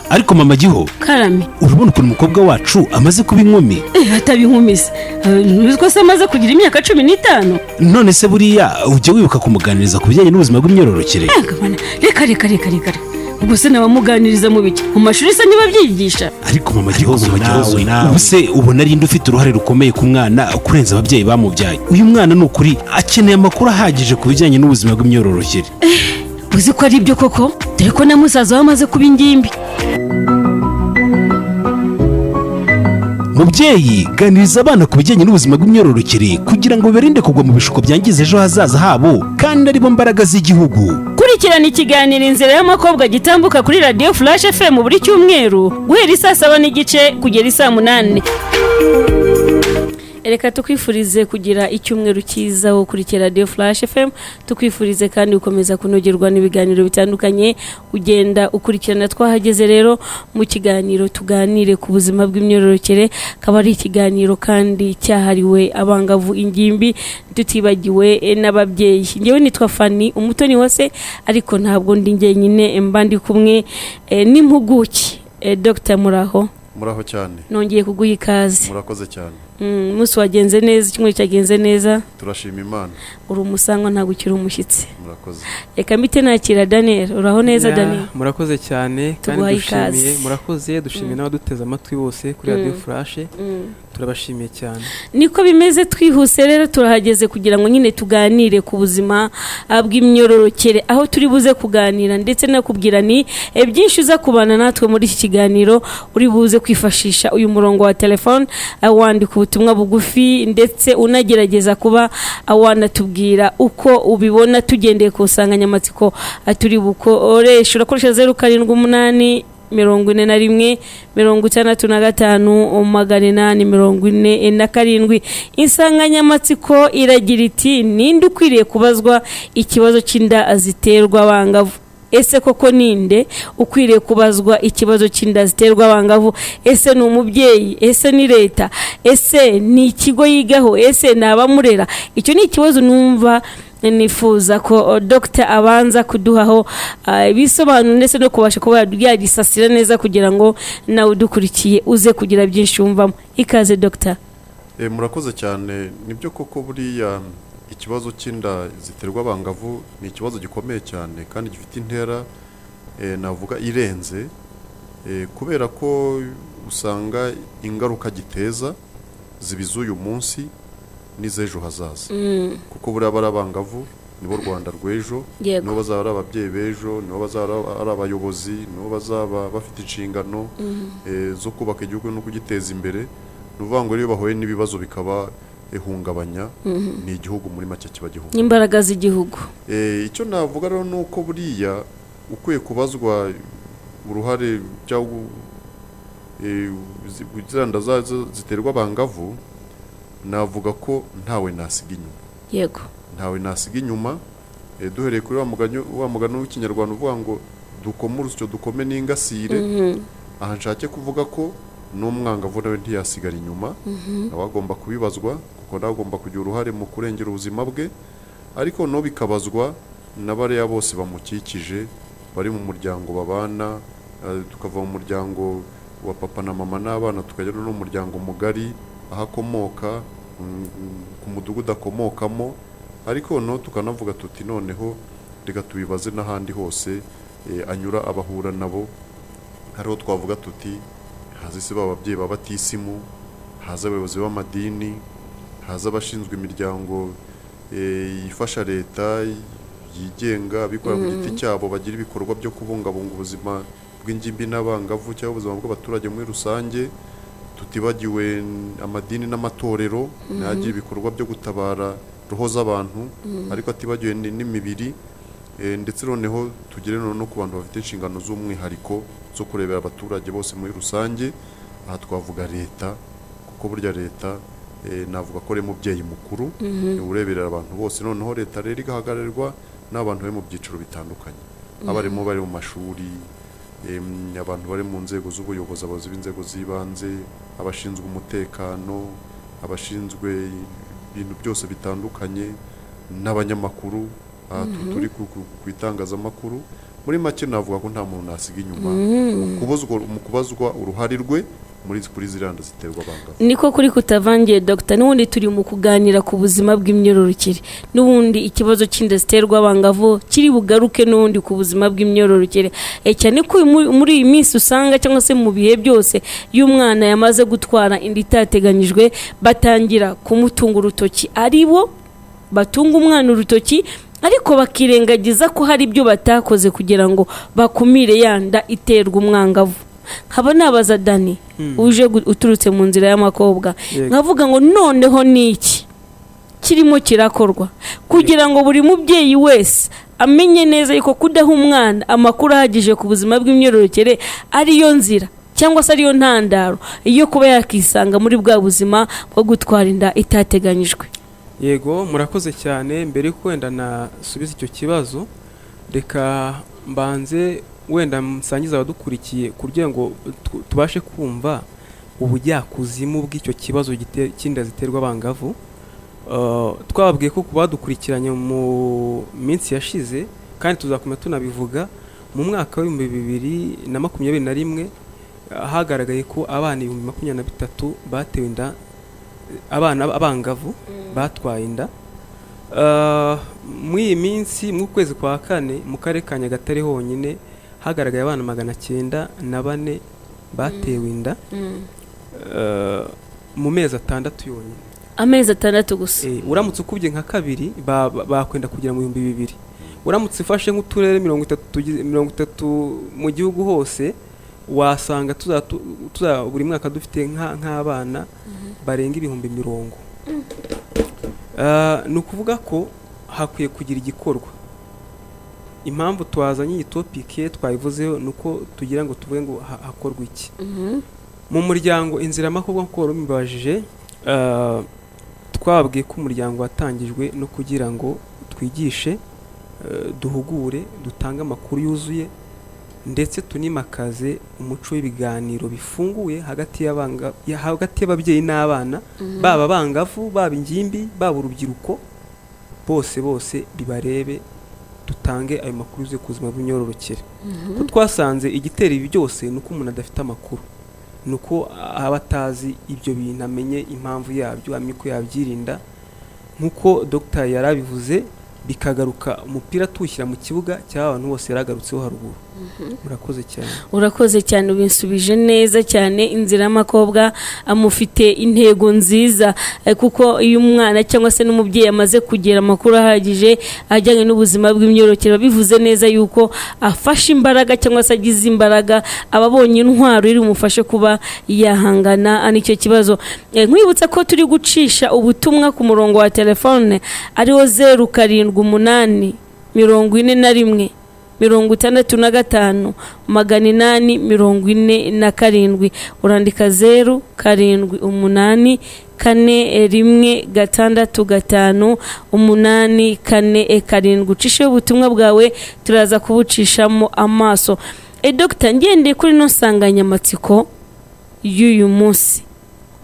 ariko mama giho karame urabona ukuntu umukobwa wacu amaze kuba inkumi eh, ataba inkumiza ko se amaze kugira imyaka cumi n'itanu none se buriya ujya wibuka kumuganiriza ku bijyanye n'ubuzima bw'imyororokere Eh, kabana, reka reka reka reka ubwo se nabamuganiriza mu biki mu mashuri se ntibabyigisha ariko mama gihozo mama gihozo, nawe nawe. ubu se ubona ari nde ufite uruhare rukomeye ku mwana kurenza ababyeyi bamubyaye uyu mwana ni ukuri akeneye amakuru ahagije ku bijyanye n'ubuzima bw'imyororokere uzi ko ari ibyo koko dore ko na musaza we amaze kuba ingimbi mubyeyi ganiriza abana ku bijyanye n'ubuzima bw'imyororokere kugira ngo bibarinde kugwa mu bishuko byangiza ejo hazaza habo kandi aribo mbaraga z'igihugu kurikirana ikiganiro inzira y'amakobwa gitambuka kuri radiyo furashi fm buri cyumweru guhera isaa saba n'igice kugera isaa munani reka tukwifurize kugira icyumweru cyiza wo kurikira radiyo furashi fm tukwifurize kandi gukomeza kunogerwa n'ibiganiro bitandukanye ugenda ukurikirana twahageze rero mu kiganiro tuganire ku buzima bw'imyororokere akaba ari ikiganiro kandi cyahariwe abangavu ingimbi tutibagiwe eh, n'ababyeyi ngewe nitwa fani umutoni wose ariko ntabwo ndi njyenyine eh, mba ndi kumwe eh, n'impuguke eh, dr muraho muraho cyane nongeye kuguha ikaze murakoze cyane Mm, umunsi wagenze neza icyumweru cyagenze neza turashima imana uri umusangwa ntabwo ukiri umushyitsi murakoze reka mbite nakira daniel uraho neza Ya, daniel murakoze cyane kandi Tuguhaye dushimiye ikaze. murakoze dushimiye n'abaduteze amatwi bose kuri radiyo furashe turabashimiye cyane niko bimeze twihuse rero turahageze kugira ngo nyine tuganire ku buzima ah, bw'imyororokere aho turi buze kuganira ndetse nakubwira ni eh, byinshi uza kubana natwe muri iki kiganiro uri buze kwifashisha uyu murongo wa telefone ah, wandika ubutumwa bugufi ndetse unagerageza kuba ah, wanatubwira uko ubibona tugendeye ku nsanganyamatsiko ah, turi bukoreshe urakoresha zeru karindwi umunani mirongo ine na rimwe mirongo itandatu na gatanu magana inani mirongo ine na karindwi insanganyamatsiko iragira iti ninde ukwiriye kubazwa ikibazo cy'inda ziterwa abangavu ese koko ninde ukwiriye kubazwa ikibazo cy'inda ziterwa abangavu ese ni umubyeyi ese ni leta ese ni ikigo yigaho ese ni abamurera icyo ni ikibazo numva nifuza ko dogita abanza kuduhaho ah, ibisobanuro ndetse no kubasha kuba yagisasira neza kugira ngo nawe udukurikiye uze kugira byinshi wumvamo ikaze dogita e, murakoze cyane nibyo koko buriya ikibazo cy'inda ziterwa abangavu ni ikibazo gikomeye cyane kandi gifite intera e, navuga irenze e, kubera ko usanga ingaruka giteza ziba iz'uyu munsi n'iz'ejo hazaza kuko buriya bari abangavu nibo rwanda rw'ejo Yego. nibo bazaba ari ababyeyi b'ejo nibo bazaba ari abayobozi nibo bazaba bafite inshingano eh, zo kubaka igihugu no kugiteza imbere ni ukuvuga ngo rero iyo bahuye n'ibibazo bikaba ihungabanya ni igihugu muri make kiba gihugu n'imbaraga z'igihugu Eh, icyo navuga rero ni uko buriya ukwiye kubazwa uruhare cyangwa eh, zi- ziranda za- za- ziterwa abangavu navuga ko ntawe nasiga inyuma yego ntawe nasiga inyuma Eh, duhereye kuri wa mugani wa mugani w'ikinyarwanda uvuga ngo dukome urusyo dukome n'ingasire aha nshake kuvuga ko n'umwangavu nawe ntiyasigara inyuma nawe agomba kubibazwa kuko nawe agomba kugira uruhare mu kurengera ubuzima bwe ariko no bikabazwa n'abariya bose bamukikije bari mu muryango babana eh, tukava mu muryango wa papa na mama n'abana tukajya no mu muryango mugari aho akomoka mm, ku mudugudu akomokamo ariko no tukanavuga tuti noneho reka tubibaze n'ahandi hose eh, anyura abahura nabo hariho twavuga tuti haza se b'ababyeyi babatisimu haza abayobozi b'amadini haza abashinzwe imiryango eh, ifasha leta yigenga abikorera ku giti cyabo bagira ibikorwa byo kubungabunga ubuzima bw'ingimbi n'abangavu cyangwa ubuzima bw'abaturage muri rusange tutibagiwe n- amadini n'amatorero nagira ibikorwa byo gutabara roho z'abantu ariko atibagiwe ni- n'imibiri Eh, ndetse noneho tugere noneho no ku bantu bafite inshingano z'umwihariko zo kurebera abaturage bose muri rusange aha twavuga leta kuko burya leta eh, navuga ko ari mubyeyi mukuru eh, ureberera abantu bose noneho leta rero igahagararirwa n'abantu bari mu byiciro bitandukanye abarimu bari mu mashuri em, abantu bari mu nzego z'ubuyobozi abayobozi b'inzego z'ibanze abashinzwe umutekano abashinzwe ibintu byose bitandukanye n'abanyamakuru aha tu- turi ku, ku, ku itangazamakuru muri make navuga ko nta muntu nasiga inyuma kubuzwa mu kubazwa uruhare rwe muri kuri ziriya nda ziterwa abangavu niko kuri kutavangiye dogita n'ubundi turi mu kuganira ku buzima bw'imyororokere n'ubundi ikibazo cy'inda ziterwa abangavu kiri bugaruke n'ubundi ku buzima bw'imyororokere Eh, cyane ko uyu mu- muri iyi minsi usanga cyangwa se mu bihe byose iyo umwana yamaze gutwara inda itateganyijwe batangira kumutunga urutoki ari bo batunga umwana urutoki ariko bakirengagiza ko hari ibyo batakoze kugira ngo bakumire ya nda iterwa umwangavu nkaba nabaza dani uje gu- uturutse mu nzira y'amakobwa Yego. nkavuga ngo noneho ni iki kirimo kirakorwa kugira ngo buri mubyeyi wese amenye neza yuko kudaha umwana amakuru ahagije ku buzima bw'imyororokere ariyo nzira cyangwa se ariyo ntandaro yo kuba yakisanga muri bwa buzima bwo gutwara inda itateganyijwe yego murakoze cyane mbere yuko wenda nasubiza icyo kibazo reka mbanze wenda musangiza abadukurikiye ku buryo ngo tu- tubashe kumva ubujyakuzimu bw'icyo kibazo gite- cy'inda ziterwa abangavu Uh, twababwiye ko ku badukurikiranye mu minsi yashize kandi tuzakomeza tunabivuga mu mwaka w'ibihumbi bibiri na makumyabiri na rimwe uh, hagaragaye ko abana ibihumbi makumyabiri na bitatu batewe inda abana abangavu batwaye inda Uh, muri iyi minsi mu kwezi kwa kane mu karere ka nyagatare honyine hagaragaye abana magana cyenda na bane batewe inda Uh, mu mezi atandatu yonyine amezi atandatu gusa Eh, uramutse ukubye nka kabiri ba- ba- bakwenda kugera mu bihumbi bibiri uramutse ufashe nk'uturere mirongo itatu tugize- mirongo itatu mu gihugu hose wasanga tuza- tu- tuza- buri mwaka dufite nka- nk'abana barenga ibihumbi mirongo Ah, ni ukuvuga ko hakwiye kugira igikorwa impamvu twazanye iyi topike twayivuzeho ni uko tugira ngo tuvuge ngo ha- hakorwe iki mu muryango inzira amakobwa nk'uko wari umubajije ah, twabwiye ko umuryango watangijwe no kugira ngo twigishe eh, duhugure dutange amakuru yuzuye ndetse tunimakaze umuco w'ibiganiro bifunguye hagati y'abanga- ya- hagati y'ababyeyi n'abana baba abangavu baba ingimbi baba urubyiruko bose bose bibarebe dutange ayo makuru yuzuye ku buzima bw'imyororokere ko twasanze igitera ibi byose ni uko umuntu adafite amakuru ni uko aba atazi ibyo bintu amenye impamvu yabyo amenye uko yabyirinda nk'uko dogita yari abivuze bikagaruka umupira tuwushyira mu kibuga cy'aba bantu bose yari agarutseho haruguru murakoze cyane urakoze cyane ubinsubije neza cyane inzira y'amakobwa amufite intego nziza eh, kuko iyo umwana cyangwa se n'umubyeyi amaze kugira amakuru ahagije ajyanye n'ubuzima bw'imyororokere biba bivuze neza yuko afashe imbaraga cyangwa se agize imbaraga aba abonye intwaro iri bumufashe kuba yahangana n'icyo kibazo Eh, nkwibutsa ko turi gucisha ubutumwa ku murongo wa telefone ariwo zeru karindwi umunani mirongo ine na rimwe mirongo itandatu na gatanu magana inani mirongo ine na karindwi urandika zeru karindwi umunani kane eh, rimwe gatandatu gatanu umunani kane eh, karindwi ucisheho ubutumwa bwawe turaza kubucishamo amaso e dogita ngendeye kuri ino nsanganyamatsiko y'uyu munsi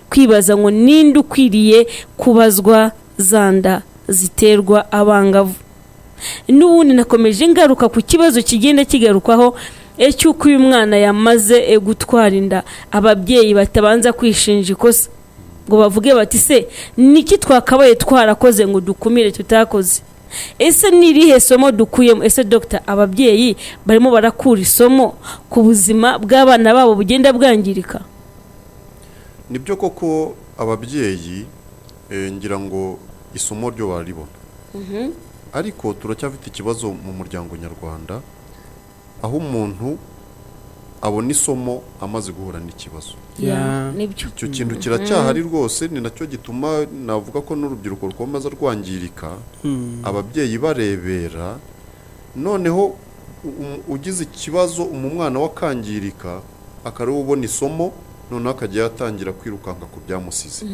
kwibaza ngo ninde ukwiriye kubazwa za nda ziterwa abangavu n'ubundi nakomeje ngaruka ku kibazo kigenda kigarukwaho eh, cy'uko uyu mwana yamaze eh, gutwara inda ababyeyi batabanza kwishinja ikosa ngo bavuge bati se niki twakabaye twarakoze ngo dukumire tutakoze ese ni irihe somo dukuyemo ese dogita ababyeyi barimo barakura isomo ku buzima bw'abana babo bugenda bwangirika nibyo koko ababyeyi eh, ngira ngo isomo ryo bararibona ariko turacyafite ikibazo mu muryango nyarwanda aho umuntu abona isomo amaze guhura n'ikibazo Ya. nibyo icyo kintu kiracyahari rwose ni nacyo gituma navuga ko n'urubyiruko rukomeza rwangirika ababyeyi barebera noneho u- u- ugize ikibazo umu mwana we akangirika akareba ubona isomo noneho akajya yatangira kwirukanka ku byamusize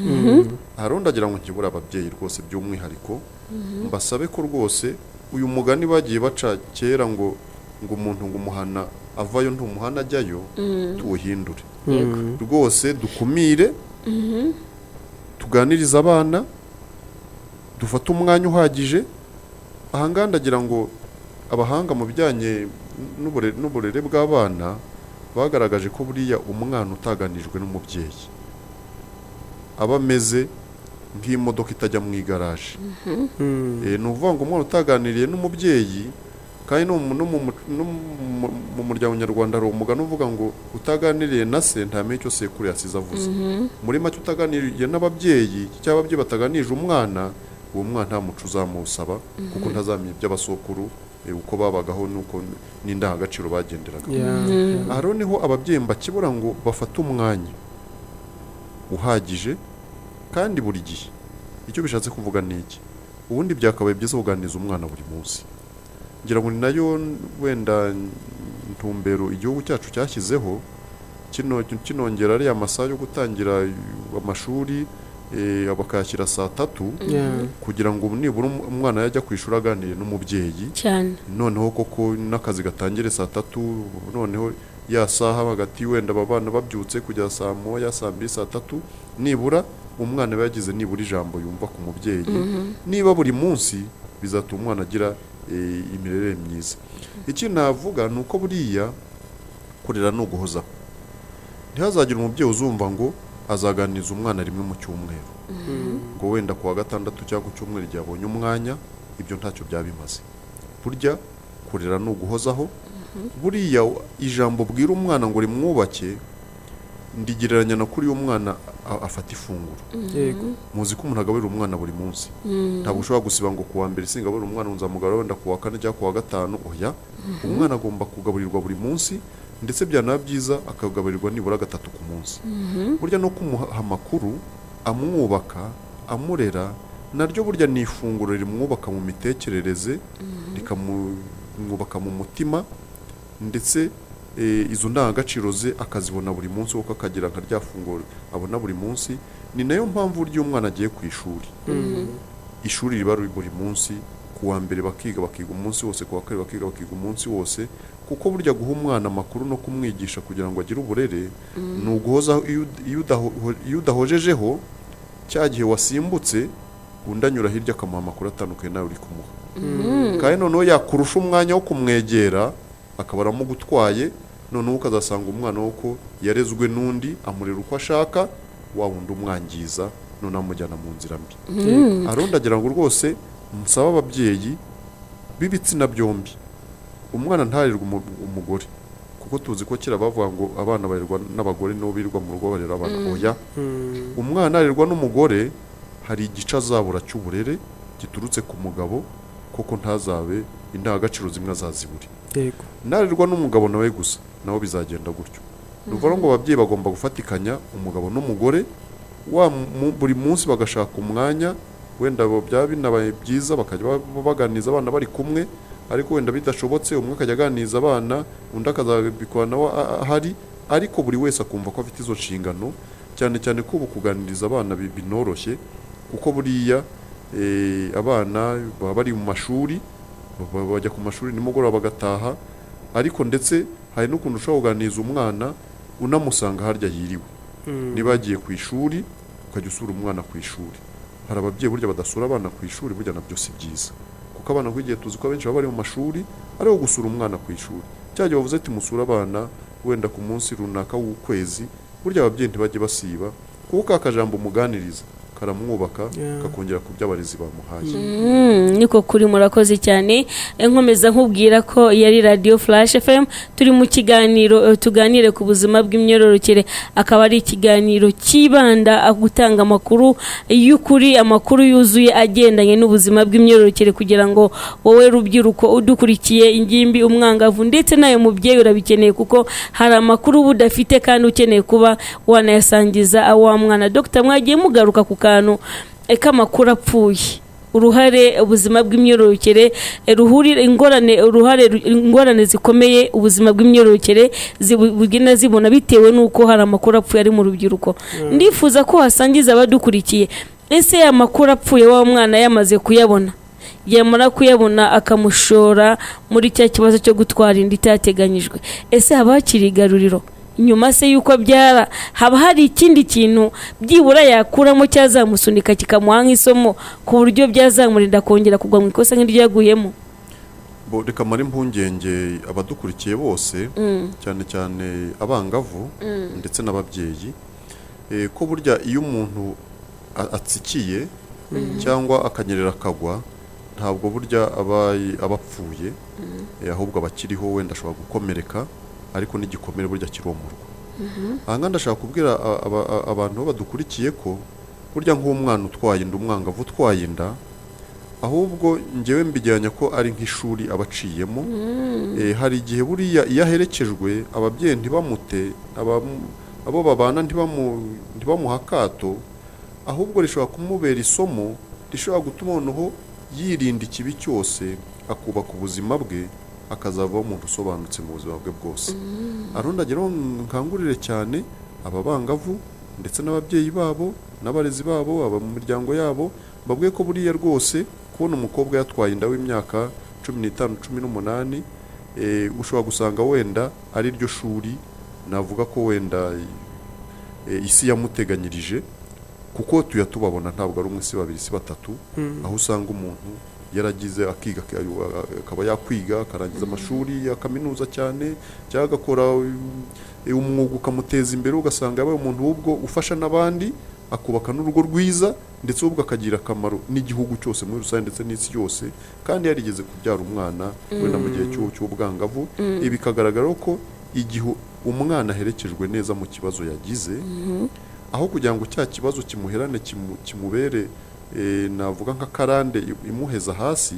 hari undi agira ngo nkibure ababyeyi rwose by'umwihariko mbasabe ko rwose uyu mugani bagiye baca kera ngo ngo umuntu ngo umuhana avayo ntumuhana ajyayo tuwuhindure rwose dukumire tuganirize abana dufate umwanya uhagije ahangaha ndagira ngo abahanga mu bijyanye n'ubure- n'uburere bw'abana bagaragaje ko buriya umwana utaganijwe n'umubyeyi aba ameze nk'imodoka itajya mu igaraje Mm. Eh, ni ukuvuga ngo umwana utaganiriye n'umubyeyi kandi no mu- no mu mu- no mu- mu muryango nyarwanda hari umugani uvuga ngo utaganiriye na se ntamenya icyo sekuru yasize avuze muri make utaganiriye n'ababyeyi cyangwa ababyeyi bataganirije umwana uwo mwana nta muco uzamusaba kuko ntazamenya iby'abasokuru eh, uko babagaho n'uko n'indangagaciro bagenderaga Yeah. aha rero niho ababyeyi mbakibura ngo bafate umwanya uhagije kandi buri gihe icyo bishatse kuvuga ni iki ubundi byakabaye byiza kuganiriza umwana buri munsi ngira ngo ni nayo wenda ntumbero igihugu cyacu cyashyizeho kino kinongera ariya masaha yo gutangira amashuri eh, bakayashyira saa tatu Yeah. kugira ngo nibura um- umwana yajya ku ishuri aganiriye n'umubyeyi cyane noneho koko n'akazi gatangire saa tatu noneho ya saha hagati wenda aba bana babyutse kujya saa moya saa mbiri saa tatu nibura umwana aba yagize nibura ijambo yumva ku mubyeyi niba buri munsi bizatuma umwana agira eh, imirere myiza ikindi navuga ni uko buriya kurera ni uguhozaho ntihazagire umubyeyi uzumva ngo azaganiriza umwana rimwe mu cyumweru ngo wenda ku wa gatandatu cyangwa ku cyumweru igihe abonye umwanya ibyo ntacyo byaba bimaze burya kurera ni uguhozaho buriya ijambo bwira umwana ngo rimwubake ndigereranya na kuri uyu mwana a- afata ifunguro Yego. muzi ko umuntu agaburira umwana buri munsi ntabwo ushobora gusiba ngo kuwa mbere singaburira umwana ngo nzamugarura wenda kuwa kane cyangwa kuwa gatanu oya umwana agomba kugaburirwa buri munsi ndetse byanaba byiza akagaburirwa nibura gatatu ku munsi burya no kumuha amakuru amwubaka amurera naryo burya ni ifunguro rimwubaka mu mitekerereze rikamwubaka mu mutima ndetse eh, izo ndangagaciro ze akazibona buri munsi kuko akagira nka rya funguro abona buri munsi ni nayo mpamvu burya iyo umwana agiye ku ishuri ishuri riba riri buri munsi ku wa mbere bakiga bakiga umunsi wose ku wa kabiri bakiga bakiga umunsi wose kuko burya guha umwana amakuru no kumwigisha kugira ngo agire uburere ni uguhozaho iyo ud- iyo udaho- iyo udahojejeho cya gihe wasimbutse undi anyura hirya akamuha amakuru atandukanye nawe uri kumuha kandi noneho yakurusha umwanya wo kumwegera akaba aramugutwaye noneho ukazasanga umwana wo ko yarezwe n'undi amurera uko ashaka wa wundi umwangiza noneho amujyana mu nzira mbi aronda agira ngo rwose nsaba ababyeyi b'ibitsina byombi umwana ntarerwe umu- umugore kuko tuzi ko kera bavuga ngo abana barerwa n'abagore nabo birirwa mu rugo barera abana oya Mm. umwana arerwa n'umugore hari igice azabura cy'uburere giturutse ku mugabo kuko ntazabe indangagaciro zimwe azazibure Yego. narerwa n'umugabo nawe gusa nawe bizagenda gutyo ni ukuvuga ngo ababyeyi bagomba gufatikanya umugabo n'umugore wa mu- buri munsi bagashaka umwanya wenda bo- byaba binabaye byiza bakajya ba- baganiriza abana bari kumwe ariko wenda bidashobotse umwe akajya aganiriza abana undi akazabikora nawe a- a- ahari ariko buri wese akumva ko afite izo nshingano cyane cyane ko ubu kuganiriza abana bi- binoroshye kuko buriya eh, abana baba bari mu mashuri ba- bajya ku mashuri nimugoroba bagataha ariko ndetse hari n'ukuntu ushobora kuganiriza umwana unamusanga harya yiriwe niba yagiye ku ishuri ukajya usura umwana ku ishuri hari ababyeyi burya badasura abana ku ishuri burya nabyo si byiza kuko abana nk'igihe tuzi ko abenshi baba bari mu mashuri ari wo gusura umwana ku ishuri cya gihe bavuze ati musure abana wenda ku munsi runaka w'ukwezi burya ababyeyi ntibajye basiba kuko ka kajambo muganiriza karamwubaka Yeah. kakongera ku byo abarezi bamuhaye Mm, niko kuri murakoze cyane Eh, nkomeza nkubwira ko yari radio flash fm turi mu kiganiro eh, tuganire ku buzima bw'imyororokere akaba ari ikiganiro cyibanda ah, gutanga amakuru y'ukuri amakuru yuzuye agendanye n'ubuzima bw'imyororokere kugira ngo wowe rubyiruko udukurikiye ingimbi umwangavu ndetse nawe mubyeyi urabikeneye kuko hari amakuru uba udafite kandi ukeneye kuba wanayasangiza ah, wa mwana dr mwagiye mugaruka ku kantu eh, k'amakuru apfuye uruhare ubuzima bw'imyororokere eh, ruhurira ingorane uruhare ru- ingorane zikomeye ubuzima bw'imyororokere zibu- bugenda zibona bitewe n'uko hari amakuru apfuye ari mu rubyiruko ndifuza ko hasangiza abadukurikiye ese ya makuru apfuye wa mwana yamaze kuyabona yamara kuyabona akamushora muri cya kibazo cyo gutwara inda itateganyijwe ese haba hakiri igaruriro nyuma se y'uko abyara haba hari ikindi kintu byibura yakuramo cyazamusunika kikamuha nk'isomo ku buryo byazamurinda kongera kugwa mu ikosa nk'iryo yaguyemo bo rekamara impungenge abadukurikiye bose cyane cyane abangavu ndetse n'ababyeyi Eh, ko burya iyo umuntu a- atsikiye cyangwa akanyerera akagwa ntabwo burya aba aba apfuye eh, ahubwo aba akiriho wenda ashobora gukomereka ariko n'igikomere burya kiromorwa aha ngaha ndashaka kubwira a- aba- a- abantu badukurikiye ko burya nk'umwana utwaye inda umwangavu utwaye inda ahubwo ngewe mbijyanya ko ari nk'ishuri abaciyemo Eh, hari igihe buriya iyo aherekejwe ababyeyi ntibamute abamu- abo babana ntibamu- ntibamuha akato ahubwo rishobora kumubera isomo rishobora gutuma noneho yirinda ikibi cyose akubaka ubuzima bwe akazavaho umuntu usobanutse mu buzima bwe bwose arondagera aho nkangurire cyane aba bangavu ndetse n'ababyeyi babo n'abarezi babo aba mu miryango yabo babwiye ko buriya rwose kubona umukobwa yatwaye inda w'imyaka cumi n'itanu cumi n'umunani eh, ushobora gusanga wenda ari ryo shuri navuga ko wenda eh, isi yamuteganyirije kuko tuya tubabona ntabwo ari umwe si babiri si batatu aho usanga umuntu yaragize akiga akaba yakwiga akarangiza amashuri ya kaminuza cyane cyangwa agakora um, umwuga ukamuteza imbere ugasanga yabaye umuntu w'ubwo ufasha n'abandi akubaka n'urugo rwiza ndetse ahubwo akagira akamaro n'igihugu cyose muri rusange ndetse n'isi yose kandi yarigeze kubyara umwana wenda mu gihe cy'u- cy'ubwangavu ibi bikagaragara ko igihe umwana aherekejwe neza mu kibazo yagize aho kugira ngo cya kibazo kimuherane kimu- kimubere eh, navuga nk'akarande i- imuheza hasi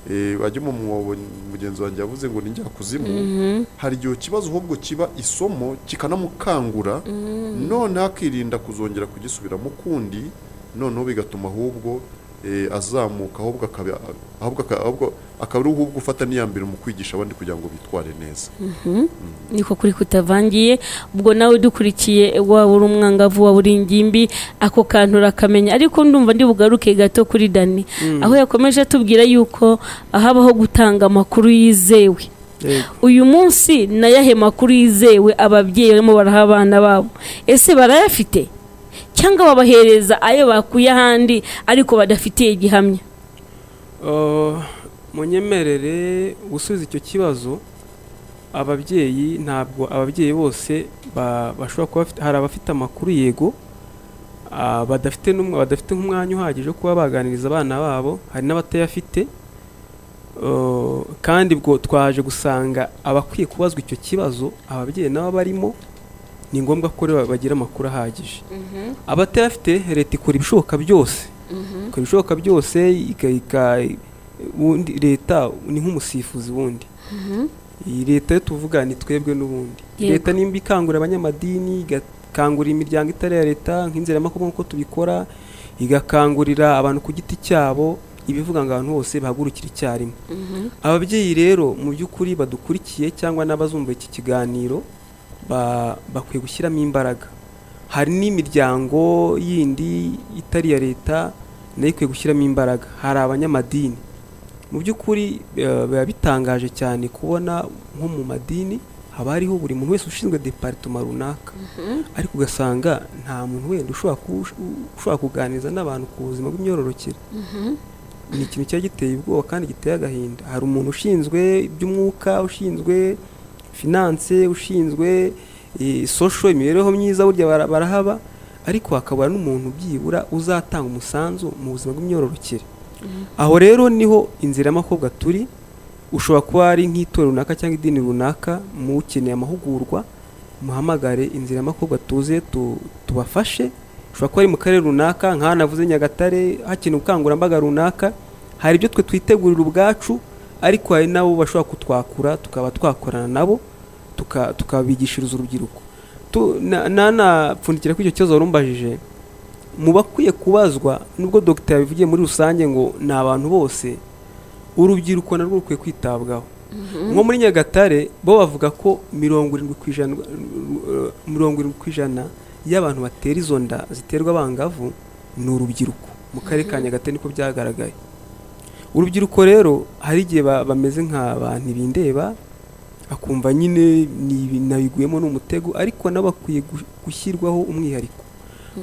eh, bajye mu mwobo mugenzi wanjye yavuze ngo ni njyakuzimu hari igihe kibazo ahubwo kiba isomo kikanamukangura noneho akirinda kuzongera kugisubiramo ukundi noneho bigatuma ahubwo eh, azamuka ahubwo akaba ahubwo aka- ahubwo akaba ari ahubwo ufata n'iya mbere mu kwigisha abandi kugira ngo bitware neza niko kuri kutavangiye ubwo nawe dukurikiye waba uri umwangavu waba uri ingimbi ako kantu urakamenya ariko ndumva ndi bugaruke gato kuri dani aho yakomeje atubwira yuko habaho gutanga amakuru yizewe Yego. uyu munsi ni ayahe makuru yizewe ababyeyi barimo baraha abana babo ese barayafite cyangwa babahereza ayo bakuye ahandi ariko badafitiye gihamya Uh, munyemerere gusubiza icyo kibazo ababyeyi ntabwo ababyeyi bose ba- bashobora kuba bafite hari abafite amakuru yego ah, badafite n'umwe- badafite nk'umwanya uhagije wo kuba baganiriza abana babo hari n'abatayafite Uh, kandi ubwo twaje gusanga abakwiye kubazwa icyo kibazo ababyeyi nabo barimo ni ngombwa ko rero bagira amakuru ahagije abatayafite leta ikora ibishoboka byose ikora ibishoboka byose ika- ika- ubundi leta ni nk'umusifuzi wundi iyi leta yo tuvuga ni twebwe n'ubundi Yego. leta nimba ikangurira abanyamadini igakangurira imiryango itari iya leta nk'inziramakuru nk'uko tubikora igakangurira abantu ku giti cyabo ibivuga ngo abantu bose bahagurukire icyarimwe ababyeyi rero mu by'ukuri badukurikiye cyangwa n'abazumva iki kiganiro ba- bakwiye gushyiramo imbaraga hari n'imiryango yindi itari iya leta nayo ikwiye gushyiramo imbaraga hari abanyamadini mu by'ukuri eh, biba bitangaje cyane kubona nko mu madini haba hariho buri muntu wese ushinzwe departoma runaka ariko ugasanga nta muntu wenda ushobora ku- ushobora kuganiriza n'abantu ku buzima bw'imyororokere ni ikintu cyari giteye ubwoba kandi giteye agahinda hari umuntu ushinzwe iby'umwuka ushinzwe finance ushinzwe eh, social imibereho myiza burya bara- barahaba ariko hakabura n'umuntu byibura uzatanga umusanzu mu buzima bw'imyororokere aho rero niho inzira y'amakobwa turi ushobora kuba ari nk'itorero runaka cyangwa idini runaka mukeneye amahugurwa muhamagare inzira y'amakobwa tuze tu- tubafashe ushobora kuba ari mu karere runaka nk'aho navuze nyagatare hakenewe ubukangurambaga runaka hari ibyo twe twitegurira ubwacu ariko hari nabo bashobora kutwakura tukaba twakorana nabo tuka- tukabigishiriza urubyiruko Tu- na- nanapfundikira kuri icyo kibazo warumbajije mu bakwiye kubazwa nubwo dogita yabivugiye muri rusange ngo ni abantu bose urubyiruko narwo rukwiye kwitabwaho nko muri nyagatare bo bavuga ko mirongo irindwi ku ijana eh, mirongo irindwi ku ijana y'abantu batera izo nda ziterwa abangavu ni urubyiruko mu karere ka nyagatare niko byagaragaye urubyiruko rero hari igihe ba- bameze nk'abantu bindeba akumva nyine ni ibintu nabiguyemo n'umutego ariko nabo bakwiye gu- gushyirwaho umwihariko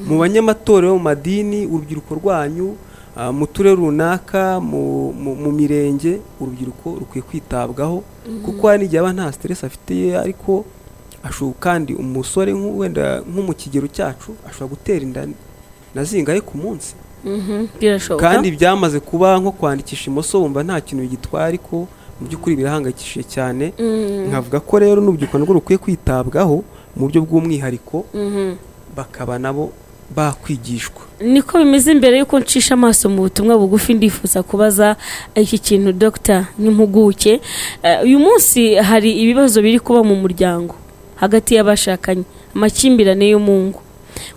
mu banyamatorero mu madini urubyiruko rwanyu Ah, mu turere runaka mu mu- mu mirenge urubyiruko rukwiye kwitabwaho kuko hari n'igihe aba nta stress afite ariko ashobora kandi umusore nk'u- wenda nko mu kigero cyacu ashobora gutera inda na zingahe ku munsi Mhm, birashoboka kandi byamaze kuba nko kwandikisha imoso wumva nta kintu bigitwara ariko mu by'ukuri birahangayikishije cyane Mhm, nkavuga ko rero n'urubyiruko narwo rukwiye kwitabwaho mu buryo bw'umwihariko mhm. bakaba nabo bakwigishwa niko bimeze mbere y'uko ncisha amaso mu butumwa bugufi ndifuza kubaza iki kintu dogita n'impuguke Eh, uyu munsi hari ibibazo biri kuba mu muryango hagati y'abashakanye amakimbirane yo mu ngo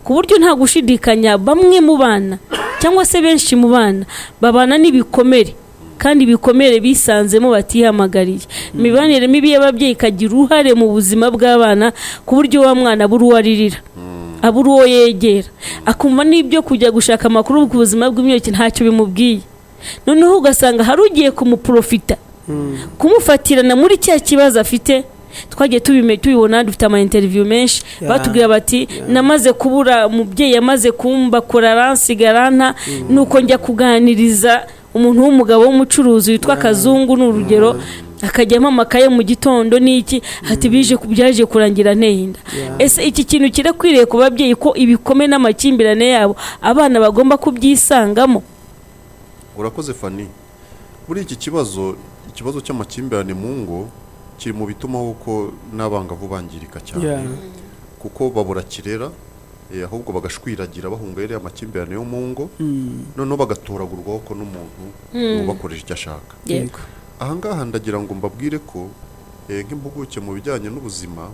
ku buryo nta gushidikanya bamwe mu bana cyangwa se benshi mu bana babana n'ibikomere kandi ibikomere bisanzemo batihamagariye imibanire mibi y'ababyeyi ikagira uruhare mu buzima bw'abana ku buryo wa mwana abura uwo aririra abura uwo yegera akumva n'ibyo kujya gushaka amakuru ku buzima bw'imyororokere ntacyo bimubwiye noneho ugasanga hari ugiye kumuprofita kumufatirana muri cya kibazo afite twagiye tubime- tubibona dufite amayinteriviyu menshi Yeah. batubwira bati namaze kubura umubyeyi yamaze kumbakura aransigara nta nuko njya kuganiriza umuntu w'umugabo w'umucuruzi witwa kazungu ni urugero akajya amamaka ye mu gitondo n'iki ati bije ku- byaje kurangira nteye inda Yeah. ese iki kintu kirakwiriye ku babyeyi ko ibikome n'amakimbirane yabo abana bagomba kubyisangamo urakoze fani muri iki kibazo ikibazo cy'amakimbirane mu ngo kiri mu bituma kuko n'abangavu bangirika cyane Yeah. kuko babura kirera eh, ahubwo bagashwiragira bahunga yariya amakimbirane yo mu ngo noneho bagatoragurwaho ko n'umuntu ubakoresha icyo ashaka yego ahangaha ndagira ngo mbabwire ko eh, nk'impuguke mu bijyanye n'ubuzima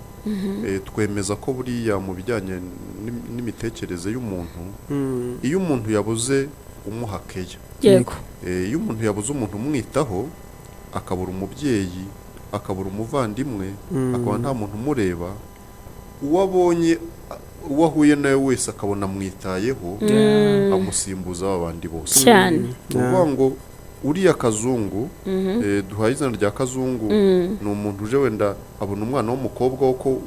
eh, twemeza ko buriya mu bijyanye n'im- n'imitekerereze y'umuntu Mm. iyo umuntu yabuze umuhakeya yego Eh, iyo umuntu yabuze umuntu umwitaho akabura umubyeyi akabura umuvandimwe akaba nta muntu umureba uwo abonye a- uwo ahuye nawe wese akabona amwitayeho amusimbuza ba bandi bose cyane ni ukuvuga ngo uriya kazungu eh, duhaye izina rya kazungu ni umuntu uje wenda abona umwana w'umukobwa wo ko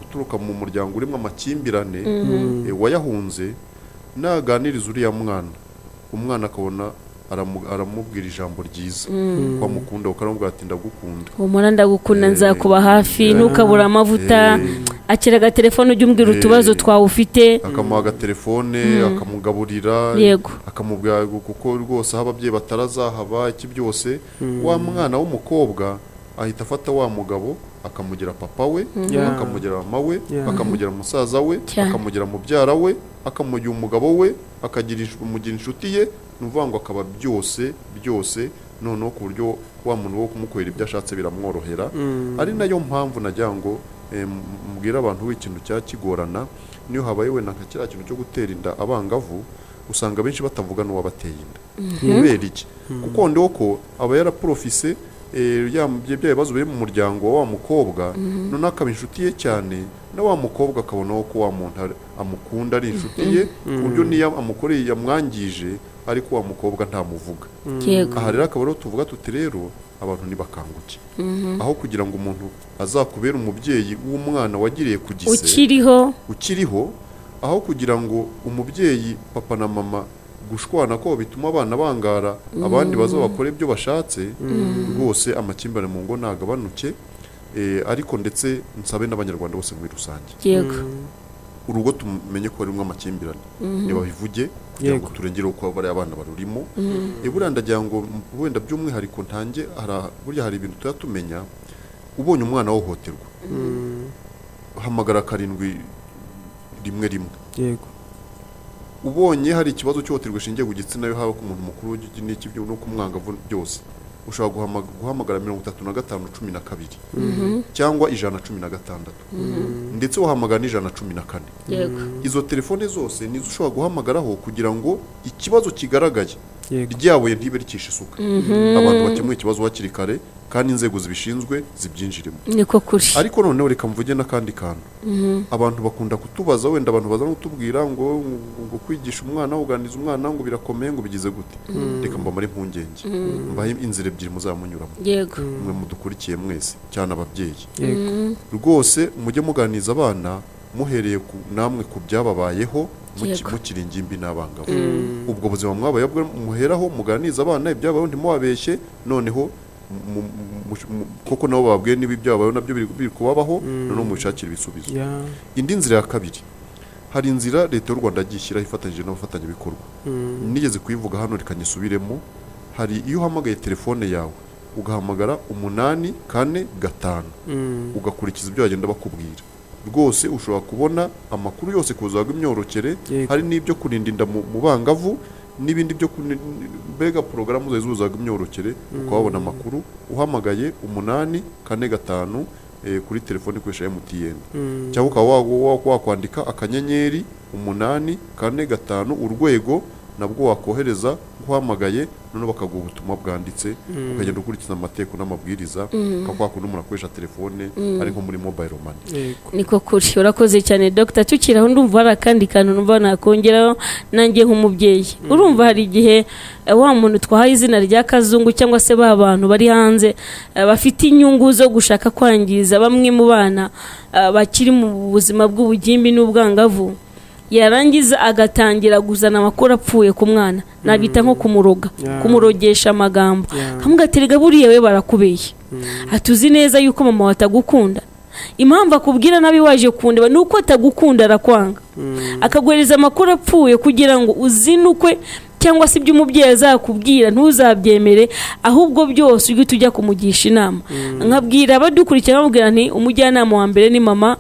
uturuka mu muryango urimo amakimbirane eh, wayahunze naganiriza uriya mwana umwana akabona aramu- aramubwira ijambo ryiza ko amukunda kuko aramubwira ati ndagukunda humura ndagukunda Eh, nzakuba hafi eh, nukabura amavuta eh, akira agatelefone ujya umbwira utubazo eh, twawe ufite akamuha agatelefone akamugaburira Yego. akamubwira kuko rwose aho ababyeyi batarazahaba iki byose wa mwana w'umukobwa ahita afata wa mugabo akamugira papa we Yeah. akamugira mama we Yeah. akamugira musaza we Cyane. akamugira mubyara we akamugira umugabo we akagira insh- umugira inshuti ye ni ukuvuga ngo akaba byose byose noneho ku buryo wa muntu wo kumukorera ibyo ashatse biramworohera ari nayo mpamvu nagira ngo eh, m- mbwire abantu w'ikintu cya kigorana niyo habaye wenda nka kiriya kintu cyo gutera inda abangavu usanga benshi batavuga n'uwabateye inda kubera iki kuko ndiho ko aba yaraporofise eh, ya bya bya bibazo biri mu muryango wa wa mukobwa noneho akaba inshuti ye cyane na wa mukobwa akabonaho ko wa muntu ari- amukunda ari inshuti ye ku buryo niyo amukoreye yamwangije ariko wa mukobwa ntamuvuga yego aha rero akaba ariho tuvuga tuti rero abantu ntibakanguke aho kugira ngo umuntu azakubere umubyeyi w'umwana wagiriye ku gise ukiriho ukiriho aho kugira ngo umubyeyi papa na mama gushwana ko bituma abana bangara abandi baza bakora ibyo bashatse rwose amakimbirane mu ngo ntagabanuke eh, ariko ndetse nsabe n'abanyarwanda bose muri rusange yego urugo tumenye ko harimo amakimbirane ntibabivuge kugira ngo Yego. turengereho kuba bariya abana barurimo buriya ndagira ngo m- wenda by'umwihariko ntange hara- burya hari ibintu tuba tumenya ubonye umwana ahohoterwa hamagara karindwi rimwe rimwe yego ubonye hari ikibazo cy'ihohoterwa rishingiye ku gitsina yo haba ku muntu mukuru w'igi- n'iki byo- no ku mwangavu byose ushobora guhama- guhamagara mirongo itatu na gatanu cumi na kabiri cyangwa ijana cumi na gatandatu ndetse wahamagara n'ijana cumi na kane yego izo telefone zose nizo ushobora guhamagaraho kugira ngo ikibazo kigaragaye yego ryabuye ntibe rikisha isuka abantu bakemura ikibazo hakiri kare kandi inzego zibishinzwe zibyinjiremo niko kuri ariko noneho reka mvuge n'akandi kantu abantu bakunda kutubaza wenda abantu baza no kutubwira ngo ngo kwigisha umwana uganiriza umwana ngo birakomeye ngo bigize gute reka mbamare impungenge mbahe inzira ebyiri muzamunyuramo yego mwe mudukurikiye mwese cyane ababyeyi yego rwose mujye muganiriza abana muhereye ku namwe ku byababayeho muki- Yego. mukiri ingimbi n'abangavu ubwo buzima mwabaye bwo muheraho muganiriza abana ibyabayeho ntimubabeshye noneho mu- mu- mu- mu- kuko nabo bababwiye niba ibyabayeho nabyo biri biri kubabaho noneho mubishakire ibisubizo ya indi nzira ya kabiri hari inzira leta y'u rwanda yagiye ishyiraho ifatanyije n'abafatanyabikorwa nigeze kuyivuga hano reka nyisubiremo hari iyo uhamagaye telefone yawe ugahamagara umunani kane gatanu Mm. ugakurikiza ibyo bagenda bakubwira rwose ushobora kubona amakuru yose ku buzima bw'imyororokere Yego. hari n'ibyo kurinda inda mu mu bangavu n'ibindi byo kuni- mbega porogaramu zose z'ubuzima bw'imyororokere ukababona amakuru uhamagaye umunani kane gatanu eh, kuri telefone ikoresha MTN Mm. cyangwa ukaba wa- wa- wakwandika akanyenyeri umunani kane gatanu urwego nabwo wakohereza guhamagaye noneho bakaguha ubutumwa bwanditse ukagenda ukurikiza amategeko n'amabwiriza nka kwa kundi umuntu akoresha telefone ari nko muri mobile money yego niko kuri urakoze cyane dogita tukiraho ndumva hari akandi kantu numva nakongeraho nanjye nk'umubyeyi urumva hari igihe eh, wa muntu twahaye izina rya kazungu cyangwa se ba bantu bari hanze eh, bafite inyungu zo gushaka kwangiza bamwe mu bana eh, bakiri mu buzima bw'ubugimbi n'ubwangavu yarangiza agatangira guzana amakuru apfuye ku mwana nabita nko kumuroga Yeah. kumurogesha amagambo Yeah. kamwe gaterega buriya we barakubeye atuzi neza yuko mama we atagukunda impamvu akubwira nabi waje kundeba ni uko atagukunda arakwanga akaguhereza amakuru apfuye kugira ngo uzinukwe cyangwa se ibyo umubyeyi azakubwira ntuzabyemere ahubwo byose ujye tujya kumugisha inama nkabwira abadukurikira bamubwira nti umujyanama wa mbere ni mama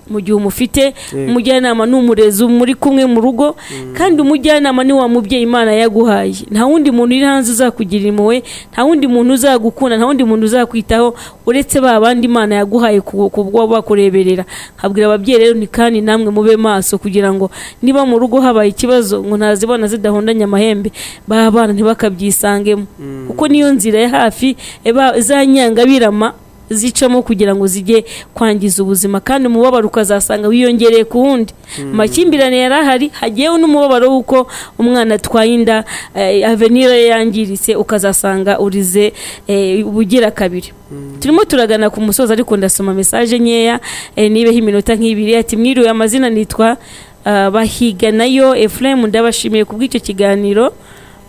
mu gihe umufite umujyanama ni umurezi muri kumwe mu rugo kandi umujyanama ni wa mubyeyi imana yaguhaye nta wundi muntu uri hanze uzakugira impuhwe nta wundi muntu uzagukunda nta wundi muntu uzakwitaho uretse ba bandi imana yaguhaye ku- ku bwo bakureberera nkabwira ababyeyi rero ni kandi namwe mube maso kugira ngo niba mu rugo habaye ikibazo ngo ntazibona zidahondanye amahembe ba bana ntibakabyisangemo kuko niyo nzira ya hafi eba- za nyangabirama zicamo kugira ngo zijye kwangiza ubuzima kandi umubabaro ukazasanga wiyongereye ku wundi amakimbirane yari ahari hagiyeho n'umubabaro w'uko umwana atwaye inda eh, avenire ye yangiritse ukazasanga urize eh, ubugira kabiri turimo turagana ku musozi ariko ndasoma mesaje nkeya eh, nibeho iminota nk'ibiri ati mwiriwe amazina nitwa ah, bahiga nayo efuremu ndabashimiye ku bw'icyo kiganiro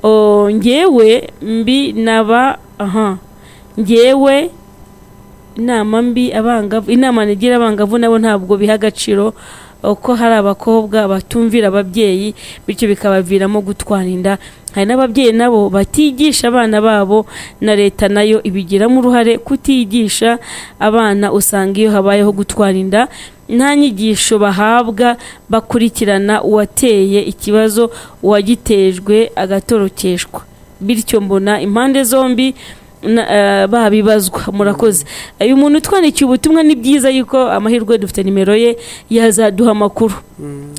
Oh, ngewe mbi naba aha ngewe inama mbi abangavu inama nigira abangavu nabo ntabwo biha agaciro uko hari abakobwa batumvira ababyeyi bityo bikabaviramo gutwara inda hari n'ababyeyi nabo batigisha abana babo na leta nayo ibigiramo uruhare kutigisha abana usanga iyo habayeho gutwara inda nta nyigisho bahabwa bakurikirana uwateye ikibazo uwagitejwe agatorokeshwa bityo mbona impande zombi na- eh, babibazwa murakoze uyu muntu utwandikiye ubutumwa ni byiza yuko amahirwe dufite nimero ye yazaduha amakuru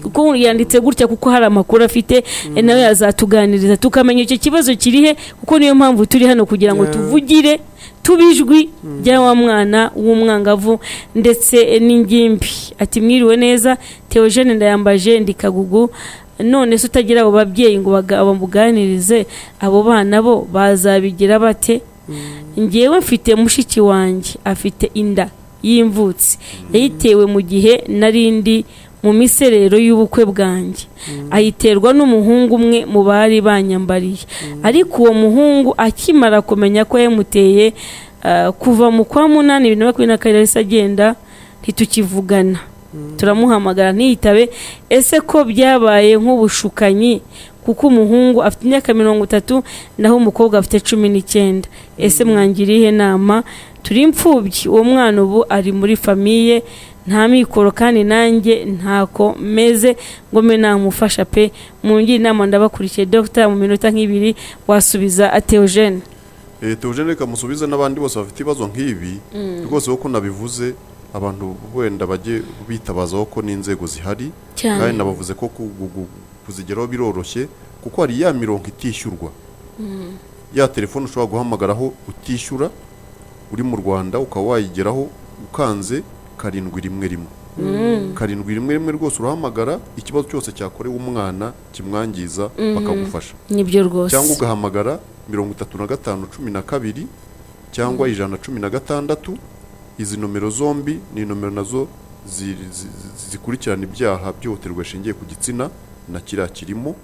kuko yanditse gutya kuko hari amakuru afite eh, nawe yazatuganiriza tukamenya icyo kibazo kiri he kuko niyo mpamvu turi hano kugira ngo Yeah. tuvugire tubijwi rya wa mwana w'umwangavu ndetse eh, n'ingimbi ati mwiriwe neza teogene ndayambaje ndikagugu none se utagira abo babyeyi ngo baga- bamuganirize abo bana bo bazabigira bate njyewe mfite mushiki wanjye afite inda y'imvutsi yayitewe mu gihe nari ndi mu miserero y'ubukwe bwanjye ayiterwa n'umuhungu umwe mu bari banyambariye ariko uwo muhungu akimara kumenya ko yamuteye ah, kuva mu kwa munani bibiri na makumyabiri na kabiri yahise agenda ntitukivugana turamuhamagara ntiyitabe ese ko byabaye nk'ubushukanyi kuko umuhungu afite imyaka mirongo itatu naho umukobwa afite cumi n'icyenda ese mwangira ihe nama turi imfubyi uwo mwana ubu ari muri famiye nta mikoro kandi nanjye ntako meze ngo mbe namufasha pe mungire inama ndabakurikiye dogita mu minota nk'ibiri wasubiza ateogene Eh, Theogene reka musubize n'abandi bose bafite ibibazo nk'ibi rwose kuko nabivuze abantu wenda bajye bitabazaho ko n'inzego zihari Cyane. kandi nabavuze ko ku- gu- gu- kuzigeraho biroroshye kuko hari ya mirongo itishyurwa ya telefone ushobora guhamagaraho utishyura uri mu rwanda ukaba wayigeraho ukanze karindwi rimwe rimwe karindwi rimwe rimwe rwose urahamagara ikibazo cyose cyakorewe umwana kimwangiza bakagufasha nibyo rwose cyangwa ugahamagara mirongo itatu na gatanu cumi na kabiri cyangwa ijana na cumi na gatandatu izi nomero zombi ni nomero nazo zi- zi- zi- zikurikirana ibyaha byihutirwa rishingiye ku gitsina na kiriya kirimo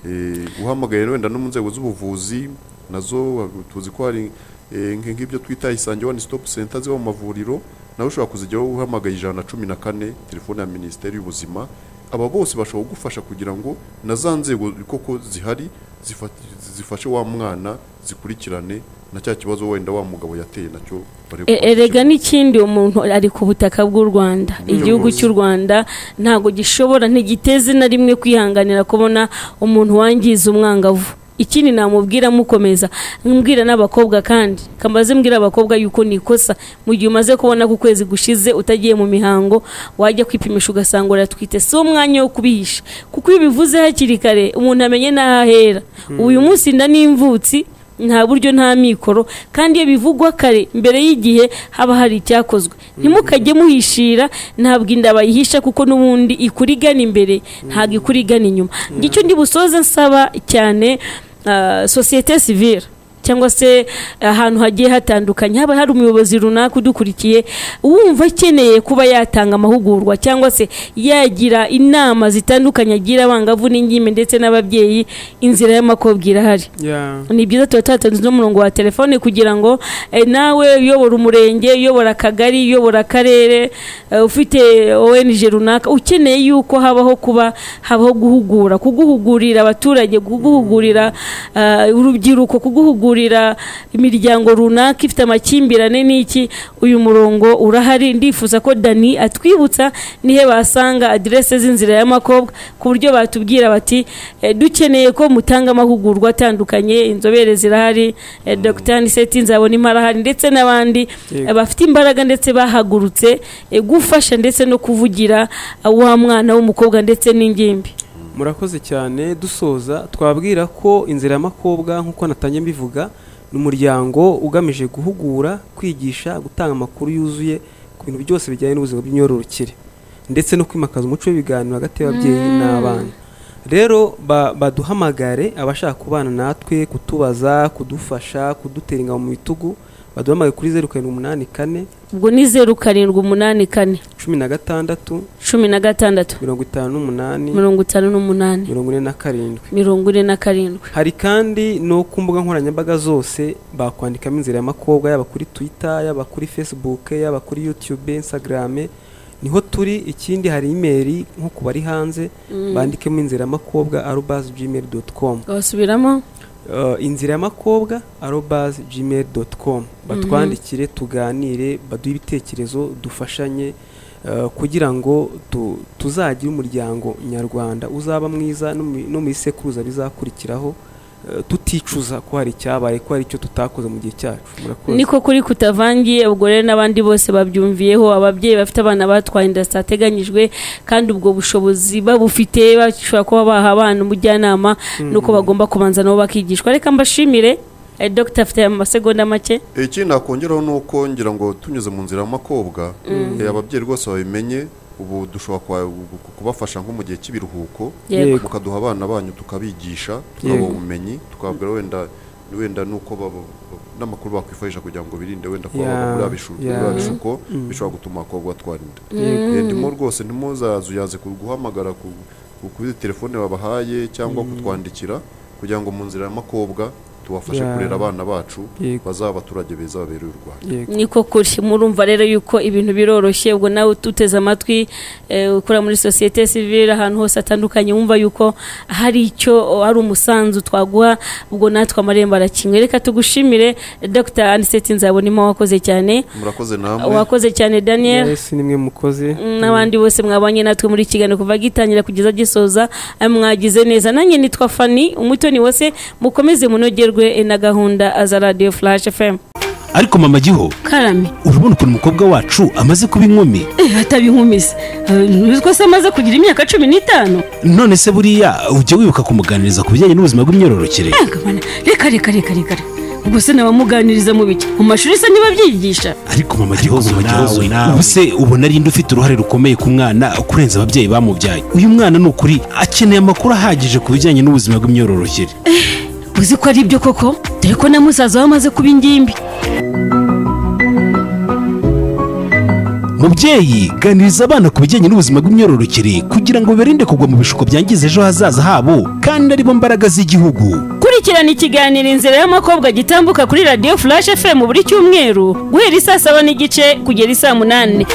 Eh, uhamagaye wenda no mu nzego z'ubuvuzi nazo tuzi ko hari eh, nk- nk'ibyo twita isange one stop center ziba mu mavuriro nawe ushobora kuzijyaho uhamagaye ijana na cumi na kane telefone ya minisiteri y'ubuzima aba bose bashobora kugufasha kugira ngo na za nzego koko zihari zifa- zifashe wa mwana zikurikirane na cya kibazo wenda wa mugabo yateye nacyo barebe E- ko erega n'ikindi umuntu ari ku butaka bw'u rwanda igihugu cy'u rwanda ntabwo gishobora ntigiteze na rimwe kwihanganira kubona umuntu wangiza umwangavu ikindi namubwira mukomeza mbwira n'abakobwa kandi kambaze mbwira abakobwa yuko ni ikosa mu gihe umaze kubona ko ukwezi gushize utagiye mu mihango wajya kwipimisha ugasanga uratwite si umwanya wo kubihisha kuko iyo ubivuze hakiri kare umuntu amenye n'aho ahera uyu munsi inda n'imvutsi nta buryo nta mikoro kandi iyo bivugwa kare mbere y'igihe haba hari icyakozwe ntimukajye muhishira ntabwo inda bayihisha kuko n'ubundi ikura igana imbere ntabwo ikura igana inyuma ngicyo ndi busoze nsaba cyane ah, sosiyete sivire cyangwa se ahantu hagiye hatandukanye haba hari umuyobozi runaka udukurikiye wumva akeneye kuba yatanga amahugurwa cyangwa se yagira inama zitandukanye agira abangavu n'ingimbi ndetse n'ababyeyi inzira y'amakobwa irahari ya ni byiza tuba twatanze n'umurongo wa telefone kugira ngo eh, nawe uyobora umurenge uyobora akagari uyobora akarere eh, ufite ONG runaka ukeneye yuko habaho kuba habaho guhugura kuguhugurira abaturage kuguhugurira ah, urubyiruko kuguhugurira imiryango runaka ifite amakimbirane n'iki uyu murongo urahari ndifuza ko Dani atwibutsa nihe basanga aderese z'inzira y'amakobwa ku buryo batubwira bati eh, dukeneye ko mutanga amahugurwa atandukanye inzobere zirahari eh, Dr Niseti nzabona imparahari ndetse n'abandi Yego. eh, bafite imbaraga ndetse bahagurutse eh, gufasha ndetse no kuvugira ah, wa mwana w'umukobwa ndetse n'ingimbi murakoze cyane dusoza twabwira ko inzira y'amakobwa nk'uko natangiye mbivuga ni umuryango ugamije guhugura kwigisha gutanga amakuru yuzuye ku bintu byose bijyanye n'ubuzima bw'imyororokere ndetse no kwimakaza umuco w'ibiganiro hagati y'ababyeyi n'abana rero ba- baduhamagare abashaka kubana natwe kutubaza kudufasha kudutera ingabo mu bitugu baduhamagare kuri zeru karindwi umunani kane ubwo ni zeru karindwi umunani kane cumi na gatandatu cumi na gatandatu mirongo itanu n'umunani mirongo itanu n'umunani mirongo ine na karindwi mirongo ine na karindwi hari kandi no ku mbuga nkoranyambaga zose bakwandikamo inzira y'amakobwa yaba kuri twitter yaba kuri facebook yaba kuri youtube instagram niho turi ikindi hari imeri nko ku bari hanze bandikemo inzira y'amakobwa arobas gmail dot com wasubiramo uh, inzira y'amakobwa arobas gmail dot com batwandikire tuganire baduhe ibitekerezo dufashanye uh, kugira ngo tu, tuzagire umuryango nyarwanda uzaba mwiza no mu- no mu isekuruza bizakurikiraho uh, tuticuza ko hari icyabaye ko hari icyo tutakoze mu gihe cyacu murakoze niko kuri kutavangiye ubwo rero n'abandi bose babyumviyeho ababyeyi bafite abana batwaye inda zitateganyijwe kandi ubwo bushobozi babufite bashobora kuba baha abana umujyanama nuko bagomba kubanza nabo bakigishwa reka mbashimire eh, dr afite amasegonda make Eh, ikindi nakongeraho ni uko ngira ngo tunyuze mu nzira y'amakobwa eh, ababyeyi rwose babimenye ubu dushobora kwa- ku- kubafasha nko mu gihe cy'ibiruhuko Yego. mukaduha abana banyu tukabigisha Yego. tukabaha ubumenyi tukababwira wenda wenda nuko baba- n'amakuru bakwifashisha kugira ngo birinde wenda kuba Yeah, bava muri abishu- muri yeah. abishuko bishobora gutuma abakobwa batwara inda Yego. Eh, ndimo rwose ntimuzazuyaze guhamagara ku ku- kuri telefone babahaye cyangwa kutwandikira kugira ngo mu nzira y'amakobwa tubafashe Yeah. kurera abana bacu Yego. bazaba abaturage beza babereye u Rwanda Yego. niko kuri murumva rero yuko ibintu biroroshye ubwo nawe ututeze amatwi eh, ukora muri sosiyete sivire ahantu hose hatandukanye wumva yuko hari icyo hari umusanzu twaguha ubwo natwe amarembo arakinguye reka tugushimire dr aniseti nzabonimo wakoze cyane murakoze namwe wakoze cyane daniel Yes, nimwe mukoze n'abandi bose mwabanye natwe muri iki kiganiro kuva gitangira kugeza gisoza eh, mwagize neza nanjye nitwa fani umutoni wose mukomeze munogerwe eh, na gahunda za radio flash fm ariko mama giho karame urabona ukuntu umukobwa wacu amaze kuba inkumi atabinkumiza ntuzi ko se amaze kugira imyaka cumi n'itanu none se buriya ujya wibuka kumuganiriza ku bijyanye n'ubuzima bw'imyororokere Agabana, reka reka reka reka reka. ubwo se nabamuganiriza mu biki mu mashuri se ntibabyigisha ariko mama gihozo mama gihozo nawe nawe. ubu se ubona ari inde ufite uruhare rukomeye ku mwana kurenza ababyeyi bamubyaye uyu mwana ni ukuri akeneye amakuru ahagije ku bijyanye n'ubuzima bw'imyororokere uzi ko ari ibyo koko dore ko na musaza we amaze kuba ingimbi mubyeyi ganiriza abana ku bijyanye n'ubuzima bw'imyororokere kugira ngo birinde kugwa mu bishuko byangiza ejo hazaza habo kandi aribo mbaraga z'igihugu kurikirana ikiganiro inzira y'amakobwa gitambuka kuri radiyo furashi fm buri cyumweru guhera isaa saba n'igice kugera isaa munani